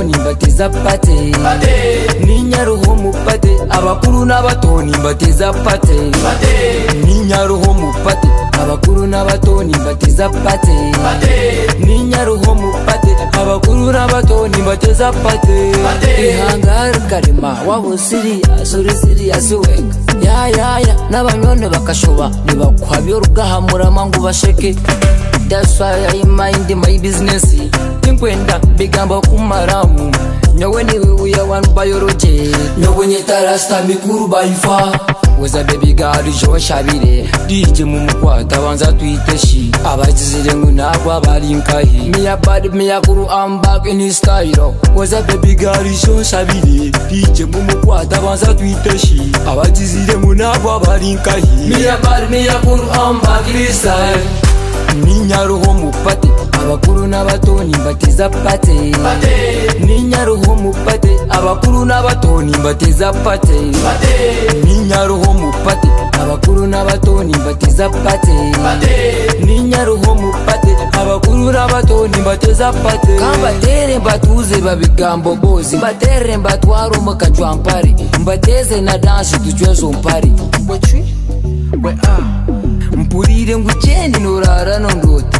bateza pate ni nyaruhomu pate abakuru n'abato nimbateza pate ni nyaruhomu pate abakuru n'abato nimbateza pate ni nyaruhomu pate abakuru n'abato nimbateza pate ihangare karema waho siriya suri siriya siwenga yayaya n'abanyone bakashoba nibakwabyora ugahamurama ngo ubasheke That's why I mind my business tinkwenda bigamba kumaramu nyowe niwe uya one biology nyowe nyitarasta mikuru baifa weza baby girl jo shabire dije mu mukwata banza twite shi abazizire ngo ntabwo abari nkahi miya bad miya kuru am back in style weza baby girl jo shabire dije mu mukwata banza twite shi abazizire ngo ntabwo abari nkahi miya bad miya kuru am back in style ni nyaruhomu pate abakuru n'abato nimbateza pate ni nyaruhomu pate abakuru n'abato nimbateza pate ni nyaruhomu pate abakuru n'abato nimbateza pate ni nyaruhomu pate abakuru n'abato nimbateza pate kambatere mbatuze babigambo bozi mbatere mbatware umukajwampare mbateze na danshi ducwezo mpare mpurire ngucendi norara nondota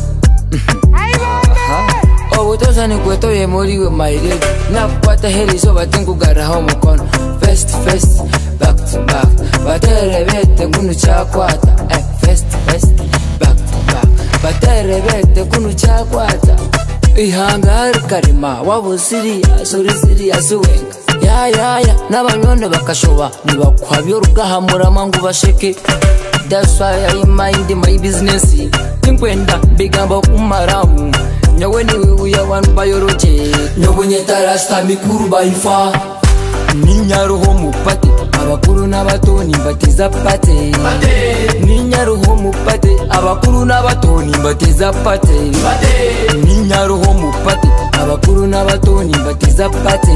obutosa nikwetoye muriwe mairedi nakwata herizo batengugaraho mukono fest fest back to back batere bete kunu cyakwata eh, fest fest back to back batere bete kunu cyakwata ihangare karema wabusiriya suri siriya siwenga yayaya n'abanyonde bakashoba nibakwabyora ugahamurama ngo ubasheke That's why I mind my business tinkwenda bigamba kumaramu nyowe niwe uya one biology nyowe nyetarasta mikuru baifa ni nyaruhomu pate abakuru n'abato nimbateza pate ni nyaruhomu pate abakuru n'abato nimbateza pate ni nyaruhomu pate abakuru n'abato nimbateza pate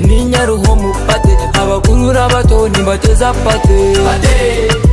ni nyaruhomu pate abakuru n'abato nimbateza pate